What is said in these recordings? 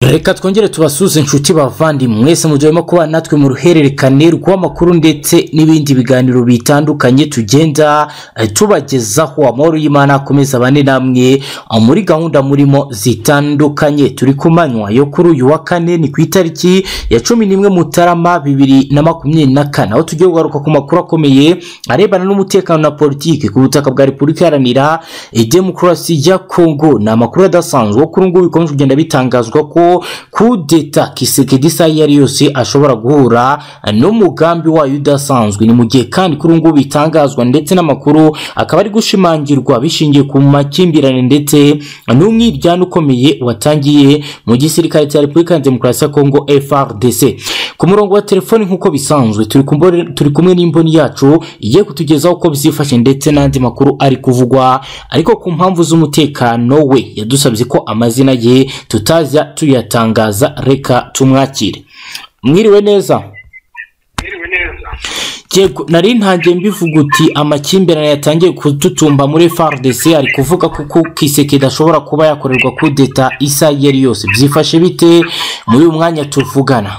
reka twongere tubasuze inshuti bavandimwe mwese mu gihe murimo kuba natwe mu ruhererekane rw'amakuru ndetse n'ibindi biganiro bitandukanye tugenda eh, tubagezaho amahoro y'imana akomeza bane namwe eh, muri gahunda murimo zitandukanye turi ku manywa yo kuri uyu wa kane ni ku itariki ya cumi n'imwe mutarama bibiri na makumyabiri na kane aho tugiye kugaruka ku makuru akomeye arebana n'umutekano na politiki ku butaka bwa repubulika iharanira eh, demokarasi ya kongo ni amakuru adasanzwe kuri ubu ngubu bikomeje kugenda bitangazwa ko kudeta kisekedi isa iyo ari yose ashobora guhura n'umugambi wayo udasanzwe ni mu gihe kandi kuri ubu ngubu bitangazwa ndetse n'amakuru akaba ari gushimangirwa bishingiye ku makimbirane ndetse n'umwiryane ukomeye watangiye mu gisirikare cya repubulika ya demokarasi ya kongo frdc ku murongo wa telefoni nk'uko bisanzwe turi kumbo- turi kumwe n'imboni yacu igiye kutugezaho uko bizifashe ndetse n'andi makuru ari kuvugwa ariko ku mpamvu z'umutekano we yadusabye ko amazina ye tutazajya tuyatangaza reka tumwakire mwiriwe neza Mwiriwe neza. yego nari ntangiye mbivuga uti amakimbirane yatangiye kututumba muri FARDC ari kuvuga ko ko Kisekedi ashobora kuba yakorerwa kudeta isa iyo ari yose byifashe bite muri uyu mwanya tuvugana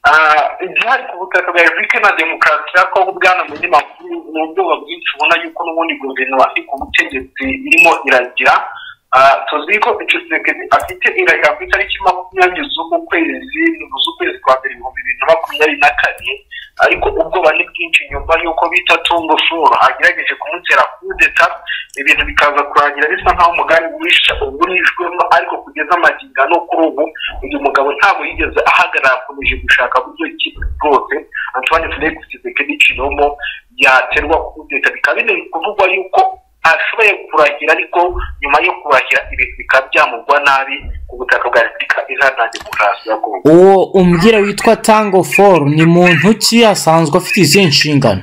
Ah, igihari ku butaka bwa repubulika na demokarasi ya kongo bwana munyamakuru ni ubwoba bwinshi ubona yuko n'ubundi guverinoma iri ku butegetsi irimo iragira Ah, tuzi ko ikisekedi afite irahira ku itariki makumyabiri z'uku kwezi z'ukwezi kwa mbere ibihumbi bibiri na makumyabiri na kane ariko ubwoba ni bwinshi nyuma y'uko bita tungo furo agerageje kumutera kudeta ibintu bikaza kurangira bisa nk'aho umugambi wisha ugurishwemo ariko kugeza amagingano kuri ubu uyu mugabo ntabwo yigeze ahagarara akomeje gushaka buryo ki bwose antoine felix kisekedi kinomo yaterwa kudeta bikaba biri kuvugwa yuko ashoboye kurahira ariko nyuma yo kurahira ibintu bikaba byamugwa nabi ku butaka bwa repubulika iharanira demokarasi ya kongo uwo umbwira witwa tango foru ni muntu ki asanzwe afite izihe nshingano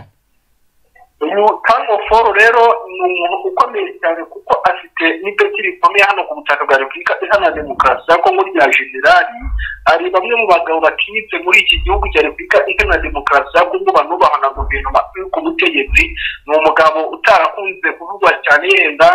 uyu tango foro rero ni umuntu ukomeye cyane kuko afite n'ipeti rikomeye hano ku butaka bwa repubulika iharanira demokarasi ya kongo rya generali hari bamwe mu bagabo batinyitse muri iki gihugu cya repubulika iharanira demokarasi ya kongo banubahwa na guverinoma iri ku butegetsi ni umugabo utarakunze kuvugwa cyane yenda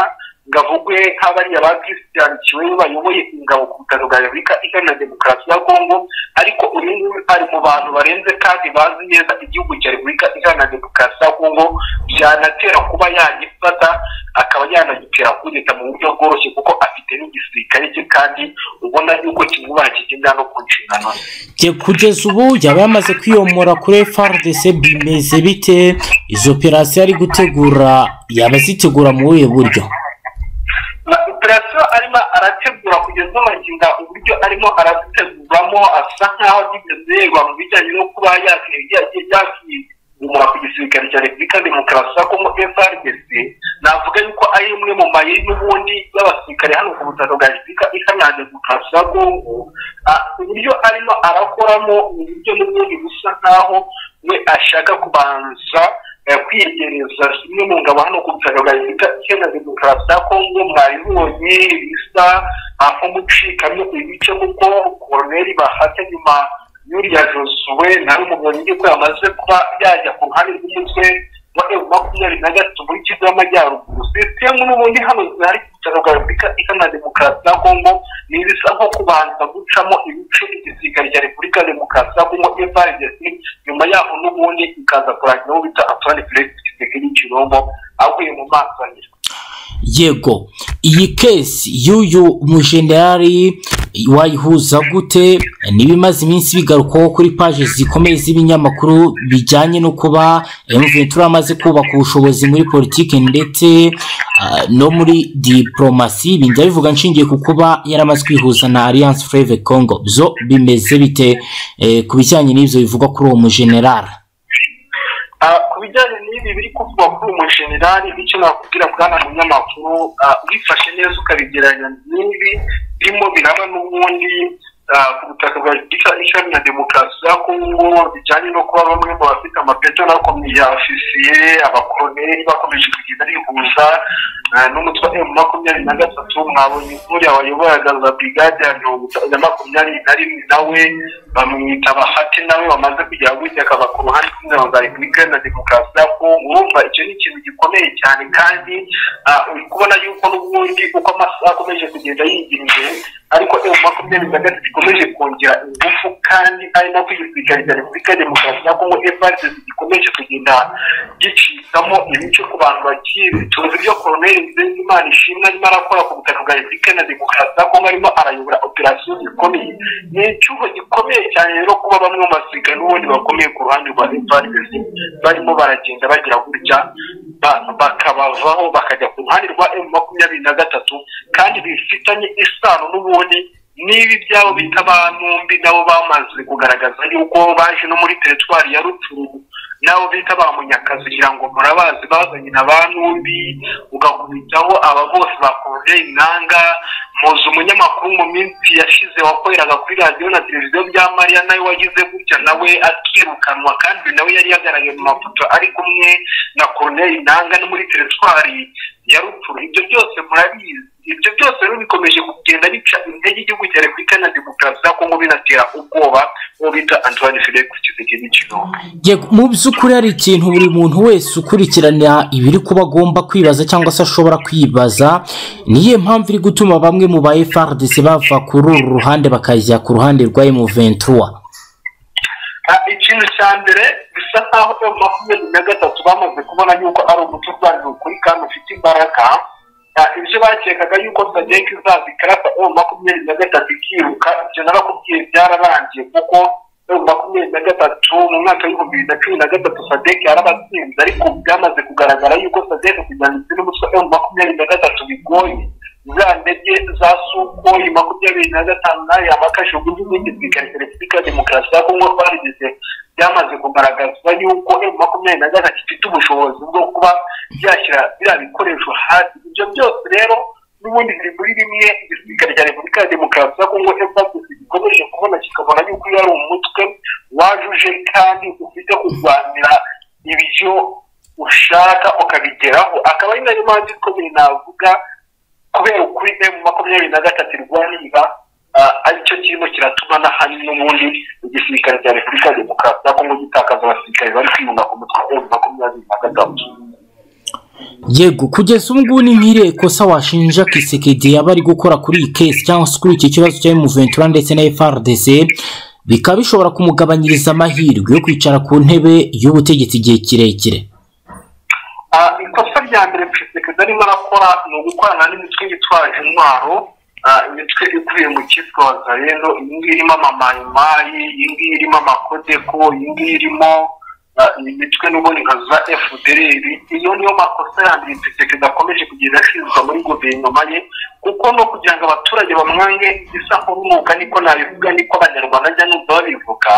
ngo avugwe nk'abariya ba christian kiwe bayoboye ingabo ku butaka bwa repubulika iharanira demokarasi ya kongo ariko uyu nguyu ari mu bantu barenze kandi bazi neza igihugu cya repubulika iharanira demokarasi ya kongo byanatera kuba yagifata akaba yanagitera kudeta mu buryo bworoshye kuko afite n'igisirikare cye kandi ubona yuko kimwubaha kigenda no ku nshingano ze Jye kugeza ubu yaba yamaze kwiyomora kuri FARDC bimeze bite izo operasiyo ari gutegura yaba azitegura mu buhe buryo na operasiyo arimo arategura kugeza amagingo uburyo arimo araziteguramo asa nk'aho ageze yegwa mu bijyanye no kuba yagiye yakigumura ku gisirikare cya repubulika demokarasi ya kongo frdc navuga yuko ari imwe mu mayeri n'ubundi y'abasirikare hano ku butaka bwa repubulika iharanira demokarasi ya kongo Ah, uburyo arimo arakoramo ni uburyo n'ubundi busa nk'aho we ashaka kubanza eh, kwiyegereza zimwe mu ngabo hano ku butaka bwa repubulika iharanira demokarasi ya kongo mwabibonye bisa aho mucikamo ibice kuko koroneri bahata nyuma y'uriya josuwe nawe mubonye ko yamaze kuba yajya ku ruhande rw'umutwe wa emu makumyabiri na gatatu muri kivu y'amajyaruguru sisitemu n'ubundi hano zihari ku butaka bwa repubulika iharanira demokarasi ya kongo ni ibisa nko kubanza gucamo ibice igisirikare cya repubulika ya demokarasi ya kongo frdc nyuma yaho n'ubundi ikaza kurangira uwo bita antoine felix kisekedi kirombo avuye mu masangira yego iyi kesi y'uyu mujenerali wayihuza gute n'ibimaze iminsi bigarukwaho kuri paje zikomeye z'ibinyamakuru bijyanye no kuba emventura amaze kubaka ubushobozi muri politiki ndetse ah, no muri diporomasi ibi ndabivuga nshingiye ku kuba yaramaze kwihuza na alliance freve congo byo bimeze bite eh, ku bijyanye n'ibyo bivugwa kuri uwo mujenerali Ah, ku bijyanye n'ibi biri kuvugwa kuri uyu mujenerali bityo nakubwira bwana munyamakuru ah, wifashe neza ukabigereranya n'ibi birimo biraba n'ubundi ah, ku butaka bwa repubulika iharanira demokarasi ya kongo bijyanye no kuba bamwe mu bafite amapeto n'abakomeye ofisiye abakoroneri bakomeje kugenda bihuza ah, n'umutwe wa emu makumyabiri na gatatu mwabonye nkuriya wayoboraga za brigade ya mirongo itanu na makumyabiri na rimwe nawe bamwita bahati nawe wamaze kujya gutya akaba ku ruhande rw'ingabo za repubulika iharanira demokarasi ya kongo urumva icyo ni ikintu gikomeye cyane kandi ah, uri kubona yuko n'ubundi uko amasaha akomeje kugenda yigira imbere ariko emu makumyabiri na gatatu ikomeje kongera ingufu kandi ari nako igisirikare repubulika demokarasi ya kongo evaride gikomeje kugenda gicikamo ibice ku bantu bagiye bitunze ibyo koroneri nzengimana ishimwe arimo arakora ku butaka bwa repubulika na demokarasi ya kongo arimo arayobora operasiyo zikomeye ni icyuho gikomeye cyane rero kuba bamwe mu basirikare n'ubundi bakomeye ku ruhande rwa evaride barimo baragenda bagira gutya bakabavaho bakajya ku ruhande rwa emu makumyabiri na gatatu kandi bifitanye isano n'ubundi n'ibi byabo bita banumbi nabo bamaze kugaragaza yuko baje no muri teritwari ya rucuru nabo bita ba munyakazi kugira ngo murabazi bazanye na ba numbi ugakubitaho aba bose bakoze inanga muzi umunyamakuru mu minsi yashize wakoreraga kuri radiyo na televiziyo bya mariya nawe wagize gutya nawe akirukanwa kandi nawe yari yagaragaye mu mafoto ari kumwe na koroneri nanga no muri teritwari ya rupfuru ibyo byose murabizi ibyo byose rero bikomeje kugenda bica intege igihugu cya repubulika na demokarasi ya kongo binatera ubwoba uwo bita antoine felix kisekedi kinoma mu by'ukuri hari ikintu buri muntu wese ukurikirana ibiri kuba agomba kwibaza cyangwa se ashobora kwibaza niyo mpamvu iri gutuma bamwe mu ba frdc bava kuri uru ruhande bakajya ku ruhande rwa emu ventura ikintu cya mbere bisa nk'aho emu makumyabiri na gatatu bamaze kubona yuko ari umuco urwanira ukuri kandi ufite imbaraga ibyo bakekaga yuko sadek izaza ikarasa emu makumyabiri na gatatu ikiruka ibyo narakubwiye byararangiye kuko emu makumyabiri na gatatu mu mwaka w'ibihumbi bibiri na cumi na gatatu sadek yarabatsinze ariko byamaze kugaragara yuko sadek kugira ngo n'umuswa emu makumyabiri na gatatu bigoye za ndege za sukoyi makumyabiri na gatanu nayo yamakajijwe n'igisirikare cya repubulika ya demokarasi ya kongo twarigeze byamaze kugaragazwa yuko emu makumyabiri na gatatu ifite ubushobozi bwo kuba byashyira biriya bikoresho hasi ibyo byose rero n'ubundi biri muri bimwe igisirikare cya repubulika ya demokarasi ya kongo emfasisi gikomeje kubona kikabona yuko iyo ari umutwe wajuje kandi ufite kurwanira ibyo ushaka ukabigeraho akaba ari nayo mpamvu ikomeye navuga kubera ukuri emu makumyabiri na gatatu irwanira aricyo kirimo kiratuma na hano n'ubundi igisirikare cya repubulika ya demokarasi ya kongo gitakaza abasirikare bari kwiyunga ku mutwe wa emu makumyabiri na gatatu yego kugeza ubu ngubu ni nk'iriya kosa washinja kisekedi yaba ari gukora kuri iyi kesi cyangwa se kuri iki kibazo cya emuventura ndetse na frdc bikaba bishobora kumugabanyiriza amahirwe yo kwicara ku ntebe y'ubutegetsi igihe kirekire ikosa rya mbere kisekedi arimo arakora ni ugukorana n'imitwe yitwaje intwaro imitwe ikubiye mu cyitwa wazareno iyi ngiyi irimo amamayimayi iyi ngiyi irimo amakodeko iyi ngiyi irimo imitwe n'ubundi nka za fdr iyo niyo makosa yandi perezida akomeje kugenda ashinjwa muri guverinoma ye kuko no kugira ngo abaturage bamwange isa nk'urunuka niko nabivuga niko abanyarwanda ajya n'ubwo babivuga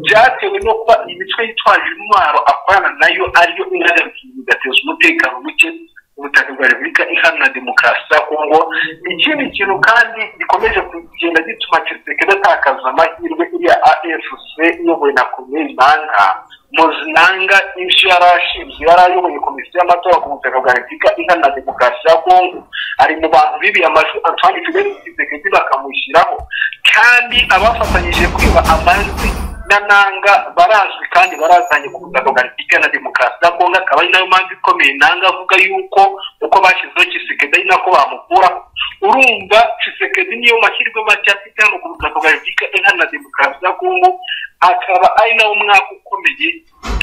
byatewe no kuba imitwe yitwaje intwaro akorana nayo ariyo inagarukiye igateza umutekano muke ubutaka bwa repubulika iharanira demokarasi ya kongo ikindi kintu kandi gikomeje kugenda gituma kisekedi atakaza amahirwe iriya afc iyobowe na komine nanga muzinanga ibyo yari ashinzwe yari ayoboye komisiyo y'amatora ku butaka bwa repubulika iharanira demokarasi ya kongo ari mu bantu bibiye amajwi antoine kigali kisekedi bakamushyiraho kandi abafatanyije kwiba amajwi na nanga barazwi kandi barazanye ku butaka bwa repubulika na demokarasi ya kongo akaba ari nayo mpamvu ikomeye nanga avuga yuko uko bashyizeho kisekedi ari nako bamukuraho urumva kisekedi niyo mahirwe make afite hano ku butaka bwa repubulika iharanira demokarasi ya kongo akaba ari nawo mwaka ukomeye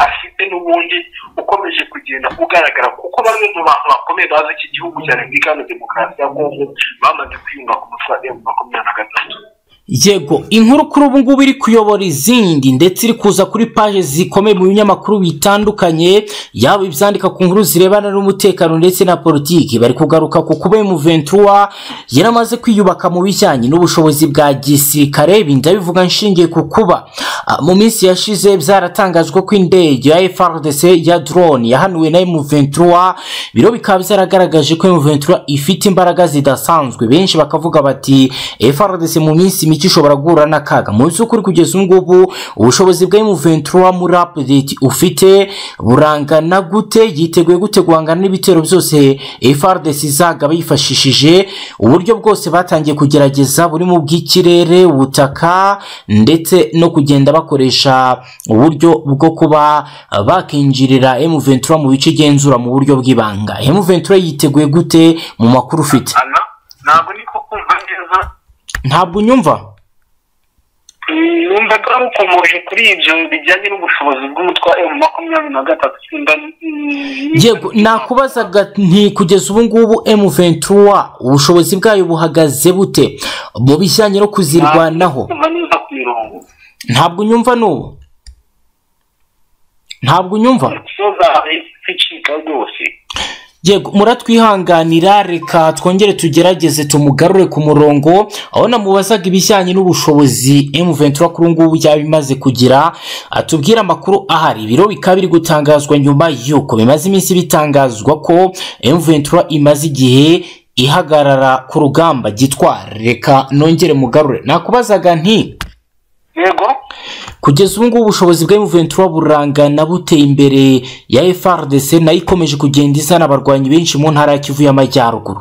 afite n'ubundi ukomeje kugenda ugaragara kuko bamwe mu bantu bakomeye bazi iki gihugu cya repubulika na demokarasi ya kongo bamaze kwiyunga ku mutwe wa makumyabiri na gatatu yego inkuru kuri ubu ngubu iri kuyobora izindi ndetse iri kuza kuri paje zikomeye mu binyamakuru bitandukanye yaba ibyandika ku nkuru zirebana n'umutekano ndetse na politiki bari kugaruka ku kuba emuventura yaramaze kwiyubaka mu bijyanye n'ubushobozi bwa gisirikare ibi ndabivuga nshingiye ku kuba mu minsi yashize byaratangajwe ko indege ya frdc ya drone yahanuwe na emuventura biro bikaba byaragaragaje ko emuventura ifite imbaraga zidasanzwe benshi bakavuga bati frdc mu minsi mike ishobora guhura n'akaga mu by'ukuri kugeza ubu ngubu ubushobozi bwa emuventura muri apudeti ufite burangana gute yiteguye gute guhangana n'ibitero byose frdc izagaba yifashishije uburyo bwose batangiye kugerageza burimo ubw'ikirere ubutaka ndetse no kugenda bakoresha uburyo bwo kuba bakinjirira emuventura mu bice igenzura mu buryo bw'ibanga emuventura yiteguye gute mu makuru ufite ntabwo niko kumva neza ntabwo unyumva numva ko ari ukomoje kuri ibyo bijyanye n'ubushobozi bw'umutware mu makumyabiri na gatatu simba yego nakubazaga nti kugeza ubu ngubu emu ventura ubushobozi bwayo buhagaze bute mu bijyanye no kuzirwanaho numva neza ku mirongo ntabwo unyumva n'ubu ntabwo unyumva so zawe zicika rwose yego muratwihanganira reka twongere tugerageze tumugarure ku murongo aho namubazaga ibijyanye n'ubushobozi M23 kuri ubu ngubu byaba bimaze kugira atubwire amakuru ahari ibiro bikaba biri gutangazwa nyuma y'uko bimaze iminsi bitangazwa ko M23 imaze igihe ihagarara ku rugamba gitwara reka nongere mugarure nakubazaga nti yego kugeza ubu ngubu ubushobozi bwa M23 burangana buteye imbere ya FRDC nayo ikomeje kugenda izana abarwanyi benshi mu ntara ya Kivu y'Amajyaruguru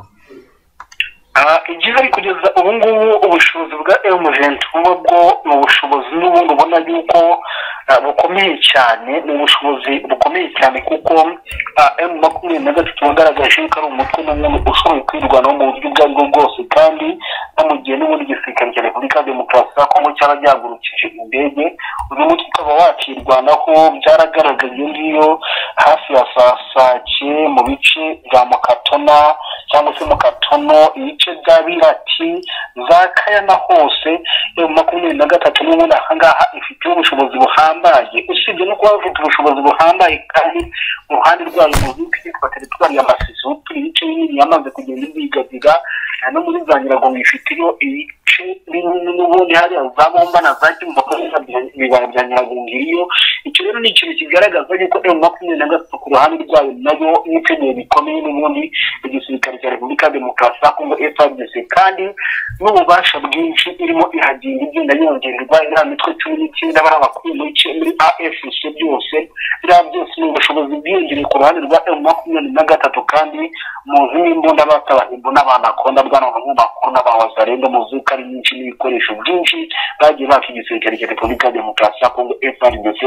Ah, ibyiza ari kugeza ubu ngubu ubushobozi bwa M23 bwo ni ubushobozi n'ubundi ubona yuko ah, bukomeye cyane ni ubushobozi bukomeye cyane kuko m makumyabiri na gatatu wagaragaje yuko ari umutwe n'umwe ushoboye kwirwanaho mu buryo ubwo ari bwo bwose kandi no mu gihe n'ubundi igisirikare cya repubulika ya demokarasi ya kongo cyaba gihagurukije indege uyu mutwe ukaba wakirwanaho byaragaragaye iyo ngiyo hafi ya saa sake mu bice bya mukatona cyangwa se mukatono ibice bya birati za kayana hose eh, makumyabiri na gatatu n'ubundi aha ngaha ifite ubushobozi buhambaye usibye no kuba bafite ubushobozi buhambaye kandi mu ruhande rwayo mu gihugu cyitwa teritwari ya masisutu ibice binini yamaze kugenda ibigabiga no muri za nyiragongo ifiteyo ibice binini n'ubundi hariya za bomba na za kimva ibibaya bya nyiragongo iriyo icyo rero ni ikintu kigaragaza yuko m makumyabiri na gatatu ku ruhande rwayo nayo n'ikeneye bikomeye n'ubundi igisirikare cya repubulika ya demokarasi ya kongo frdc kandi n'ububasha bwinshi irimo ihagenda igenda yongerwa iriya mitwe cumi n'icyenda bari abakuru muri icyo- muri afc byose biriya byose ni ubushobozi bwiyongereye ku ruhande rwa m makumyabiri na gatatu kandi muzi n'imbunda batabahimbo n'abanakonda bwana banyamakuru n'abawazarenda muzi ko ari nyinshi n'ibikoresho byinshi bagiye baka igisirikare cya repubulika ya demokarasi ya kongo frdc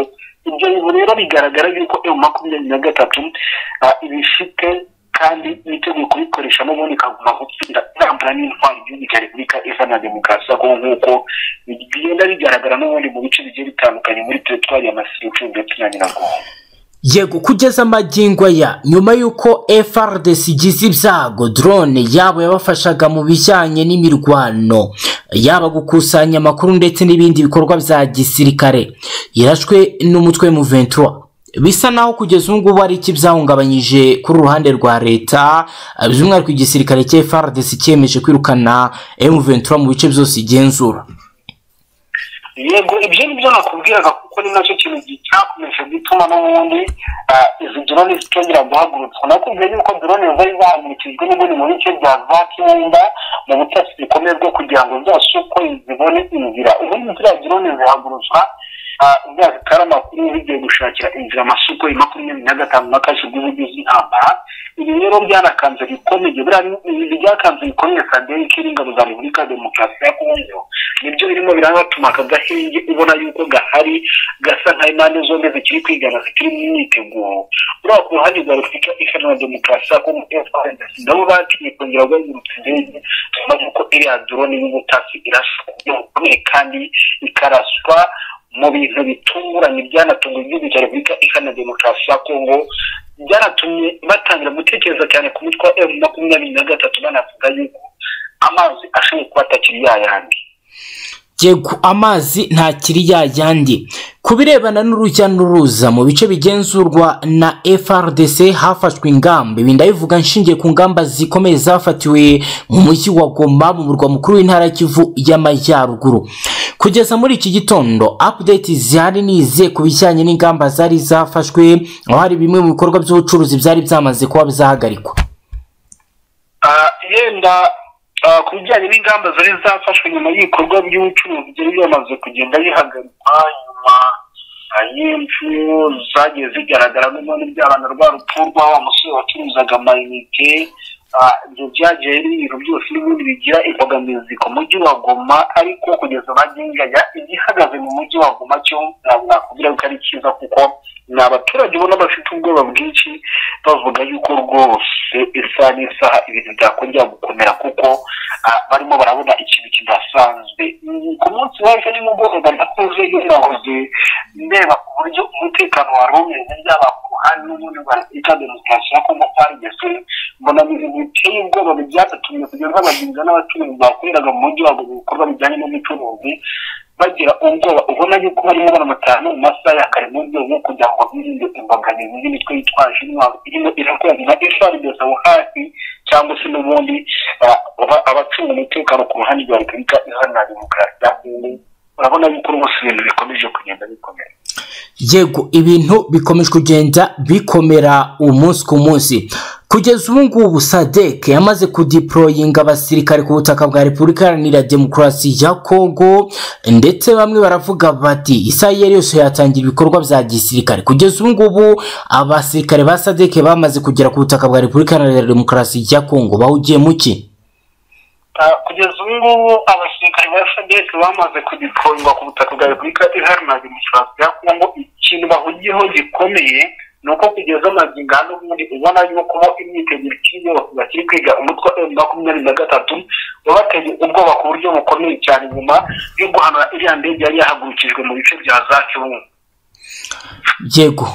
ibyo bintu rero bigaragara yuko m makumyabiri na gatatu ah, ibifite kandi niteguye kubikoresha n'ubundi ikaguma gutsinda irambura n'intwari igihugu cya repubulika iharanira demokarasi ya kongo nk'uko bigenda bigaragara n'ubundi mu bice bigiye bitandukanye muri teritwari ya masiricu ndetse na nyiragongo yego kugeza amagingo aya nyuma y'uko FRDC igize ibyago drone yabo yabafashaga mu bijyanye n'imirwano yaba gukusanya amakuru ndetse n'ibindi bikorwa bya gisirikare yarashwe n'umutwe mu 23 bisa naho kugeza ubu ngubu ari iki byahungabanyije kuri uruhande rwa leta by'umwihariko igisirikare cya FRDC cyemeje kwirukana M23 mu bice byose igenzura yego ibyo nibyo nakubwiraga kuko ni nacyo kintu cyakomeje gutuma n'ubundi ah, izi drone zitongera guhagurutswa nakubwiye yuko drone ziba zahagurukijwe n'ubundi mu bice bya za kibumba mu butasi bikomeye bwo kugira ngo zasukwe zibone inzira ubundi ziriya drone zihagurutswa ah, ziriya zitara amakuru zigiye gushakira inzira amasoko ya makumyabiri na gatanu n'akajwi z'igize intambara ibi rero byanakanze bikomeye biriya- ibi byakanze bikomeye sadeye k'ingabo za repubulika ya demokarasi ya kongo nibyo birimo birabatuma aka gahenge ubona yuko gahari gasa nka impande zombi zikiri kwigana zikiri mu myiteguro buriya ku ruhande rwa repubulika iharanira demokarasi ya kongo FRDC, nabo batinye kongera guhagurutsa indege nyuma yuko iriya drone y'ubutasi irasa ku buryo bukomeye kandi ikaraswa mu bintu bitunguranye byanatunguye igihugu cya repubulika iharanira demokarasi ya kongo byanatumye batangira gutekereza cyane ku mitwe wa emu makumyabiri na gatatu banavuga yuko amazi ashoboye kuba atakiri ya yandi yego amazi ntakiri yayandi ku birebana n'urujya n'uruza mu bice bigenzurwa na frdc hafashwe ingamba ibi ndabivuga nshingiye ku ngamba zikomeye zafatiwe mu mujyi wa goma mu murwa mukuru w'intara ya kivu y'amajyaruguru kugeza muri iki gitondo update zihari nize ku bijyanye n'ingamba zari zafashwe aho hari bimwe mu bikorwa by'ubucuruzi byari byamaze kuba byahagarikwa Ah, yenda ah, ku bijyanye n'ingamba zari zafashwe nyuma y'ibikorwa by'ubucuruzi byari byamaze kugenda bihagarikwa nyuma ah, y'impfu zagiye zigaragara n'ubundi byabana rwa rupfu rwa wa musore wacuruzaga amayinite ibyo byagiye ibintu byose n'ibindi bigira imbogamizi ku mujyi wa goma ariko kugeza bagenganya igihagaze mu mujyi wa goma cyo ntabwo nakubwira ko ari cyiza kuko ni abaturage ubona bafite ubwoba bwinshi bavuga yuko rwose isaha n'isaha ibintu byakongera gukomera kuko barimo barabona ikintu kidasanzwe ku munsi w'ejo nimugoroba ndakuze yarahoze ndeba ku buryo umutekano wari umeze byaba ku ruhande n'ubundi bita demokarasi ya kongo parigese mbona ibintu biteye ubwoba byatatumye kugeza abagenzi n'abacuruzi bakoreraga mu mujyi wabo ibikorwa bijyanye n'ubucuruzi bagira ubwoba ubona yuko barimo baramutana mu masaha ya kare mu rwego rwo kugira ngo birinde imbogamizi y'imitwe yitwaje intwaro irimo irakorana na efuperi aho hafi cyangwa se n'ubundi abacunga umutekano ku ruhande rwa repubulika iharanira demokarasi ya kongo urabona yuko rwose ibintu bikomeje kugenda bikomera yego ibintu bikomeje kugenda bikomera umunsi ku munsi kugeza ubu ngubu sadek yamaze kudiporoyinga abasirikare ku butaka bwa repubulika iharanira demokarasi ya kongo ndetse bamwe baravuga bati isaha iyo ari yose yatangira ibikorwa bya gisirikare kugeza ubu ngubu abasirikare ba sadek bamaze kugera ku butaka bwa repubulika iharanira demokarasi ya kongo bahugiye mu ki kugeza ubu ngubu abasirikare ba sadek bamaze kudiporoyinga ku butaka bwa repubulika iharanira demokarasi ya kongo ikintu bahugiyeho gikomeye ni uko kugeza amagingo n'ubundi ubona yuko imyiteguro ikiri yose bakiri kwiga umutwe wa makumyabiri na gatatu wabateye ubwoba ku buryo bukomeye cyane nyuma yo guhanura iriya ndege yari yahagurukijwe mu bice bya za cyungu yego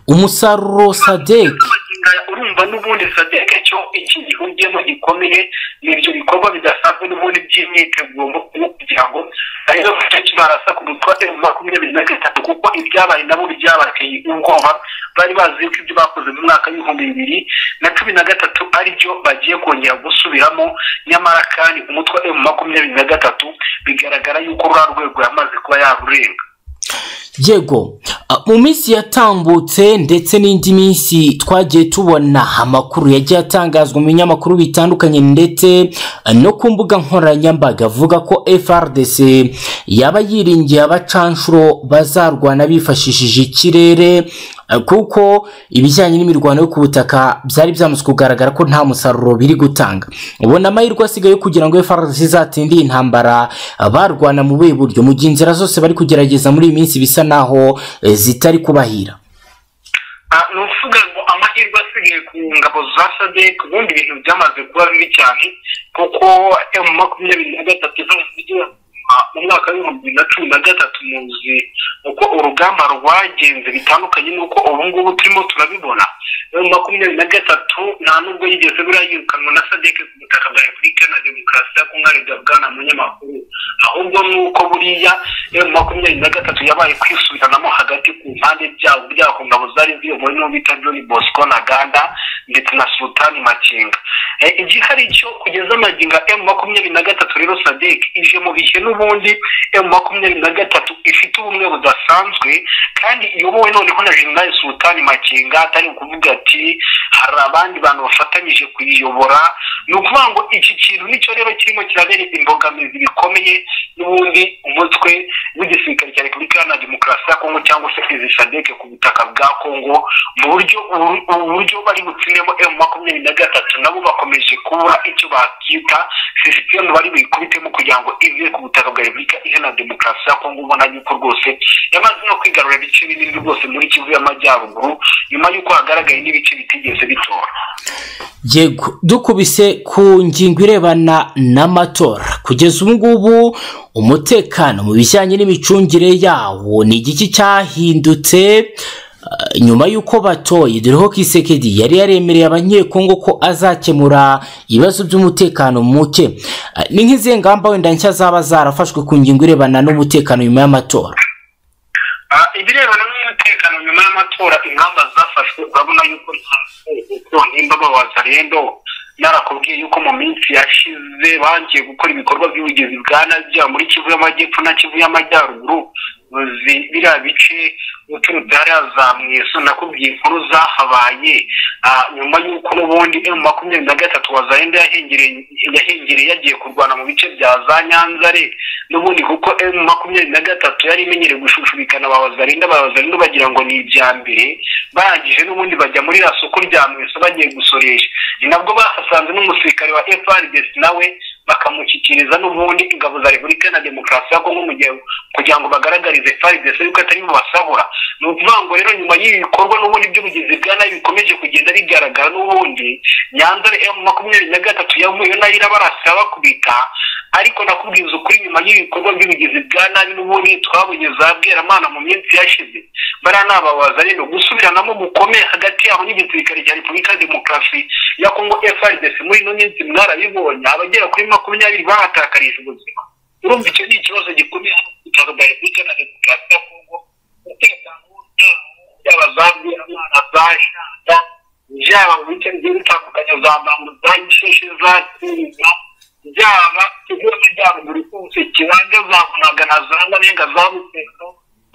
umusaruro sadeke urumva n'ubundi sadeke cyo iki gihugiyemo gikomeye ni ibyo bikorwa bidasanzwe n'ubundi by'imyiteguro kugira ngo arizo gace kibarasa ku mutwe wa makumyabiri na gatatu kuko ibyabaye nabo byabateye ubwoba bari bazi yuko ibyo bakoze mu mwaka w'ibihumbi bibiri na cumi na gatatu ari byo bagiye kongera gusubiramo nyamara kandi umutwe wa makumyabiri na gatatu bigaragara yuko ruriya rwego yamaze kuba yarurenga yego mu minsi yatambutse ndetse n'indi minsi twagiye tubona amakuru yagiye atangazwa mu binyamakuru bitandukanye ndetse no ku mbuga nkoranyambaga avuga ko frdc yaba yiringiye abacanshuro bazarwana bifashishije ikirere kuko ibijyanye n'imirwano yo ku butaka byari byamaze kugaragara ko nta musaruro biri gutanga ubona amahirwe asigaye kugira ngo frdc izatinde iyi ntambara barwana mu buhe buryo mu gihe inzira zose bari kugerageza muri iyi minsi bisa naho zitari kubahira ni ukuvuga ngo amahirwe asigaye ku ngabo za sadek ubundi ibintu byamaze kuba bibi cyane kuko emu makumyabiri na gatatu z'umujyi mu mwaka w'ibihumbi bibiri na cumi na gatatu muzi uko urugamba rwagenze bitandukanye n'uko ubu ngubu turimo turabibona emu makumyabiri na gatatu nta nubwo yigeze birayirukanwa na sadek ku butaka bwa repubulika na demokarasi ya kongo ari bwana munyamakuru ahubwo nuko buriya emu makumyabiri na gatatu yabaye kwisubiranamo hagati ku mpande byabo byako ngabo zari ziyobowe n'uwo bita john bosco na ganda ndetse na sultani makinga igihari cyo kugeza amaginga emu makumyabiri na gatatu rero sadek ije mu bihe n'ubundi emu makumyabiri na gatatu ifite ubumwe budasanzwe kandi iyobowe noneho na jenerali sultani makinga atari ukuvuga ati hari abandi bantu bafatanyije kuyiyobora ni ukuvuga ngo iki kintu nicyo rero kirimo kirabera imbogamizi bikomeye n'ubundi umutwe w'igisirikare cya repubulika iharanira demokarasi ya kongo cyangwa se izi sadeke ku butaka bwa kongo mu buryo uburyo bari butsinemo emu makumyabiri na gatatu nabo bakomeje kubura icyo bakita sisitemu bari buyikubitemo kugira ngo ive ku butaka bwa repubulika iharanira demokarasi ya kongo ubona yuko rwose yamaze no kwigarura ibice binini rwose muri kivu y'amajyaruguru nyuma y'uko hagaragaye n'ibice bitigeze bitora yego dukubise ku ngingo irebana n'amatora kugeza ubu ngubu umutekano mu bijyanye n'imicungire yawo ni igiki cyahindutse nyuma y'uko batoye dore ko kisekedi yari yaremereye abanyekongo ko azakemura ibibazo by'umutekano muke ni nk'izihe ngamba wenda nshya zaba zarafashwe ku ngingo irebana n'umutekano nyuma y'amatora ibirebana n'umutekano nyuma y'amatora ingamba zafashwe urabona yuko nimba babaza rero narakubwiye yuko mu minsi yashize bagiye gukora ibikorwa by'ubugizi bwa najya muri kivu y'amajyepfo na kivu y'amajyaruguru biriya bice uturutse hariya za mweso nakubwiye inkuru zahabaye nyuma y'uko n'ubundi emu makumyabiri na gatatu wazayenda yahengereye yagiye kurwana mu bice bya za nyanzare n'ubundi kuko emu makumyabiri na gatatu yari imenyereye gushushubikana ba wazarinda ba wazarinda bagira ngo ni ibya mbere barangije n'ubundi bajya muri ya soko kuryamye bagiye gusoresha ni nabwo bahasanze n'umusirikare wa FRDC nawe bakamushyikiriza n'ubundi ingabo za repubulika na demokarasi ya kongo mu gihe kugira ngo bagaragarize FRDC yuko atari mu basahura ni ukuvuga ngo rero nyuma y'ibi bikorwa n'ubundi by'ubugizi bwa nabi bikomeje kugenda bigaragara n'ubundi nyanza emu makumyabiri na gatatu yavuyeyo nayo irabarasira bakubita ariko nakubwiza ukuri nyuma y'ibikorwa by'ubugizi bwa nabi n'ubundi twabonye za bweramana mu minsi yashize bariya ni ababaza rero gusubiranamo gukomeye hagati yabo n'igisirikare cya repubulika ya demokarasi ya kongo frdc muri ino minsi mwarabibonye abagera kuri makumyabiri bahatakarisha ubuzima urumva icyo ni ikibazo gikomeye hano ku bitaro bya repubulika na demokarasi ya kongo umutekano yaba za bweramana za shanda byaba mu bice bigiye bitandukanye za bambu za gisheshe za tinga byaba ikigo cy'amajyaruguru cyose kibanza zavunaga na za marenga za butero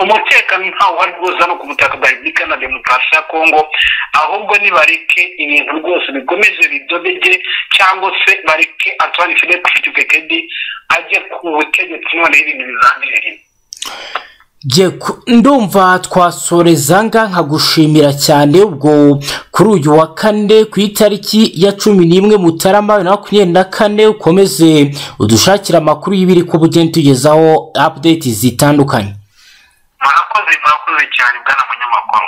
umutekano ntawo wari rwose hano ku butaka bwa repubulika na demokarasi ya kongo ahubwo nibareke ibintu rwose bikomeze bidodege cyangwa se bareke antoine philippe tshisekedi ajye ku butegetsi noneho ibintu bizambireremo ndumva twasoreza nkagushimira cyane ubwo kuri uyu wa kane ku itariki ya cumi n'imwe mutarama bibiri na makumyabiri na kane ukomeze udushakire amakuru y'ibiri ko bugenda tugezaho apudeti zitandukanye murakoze murakoze cyane bwana munyamakuru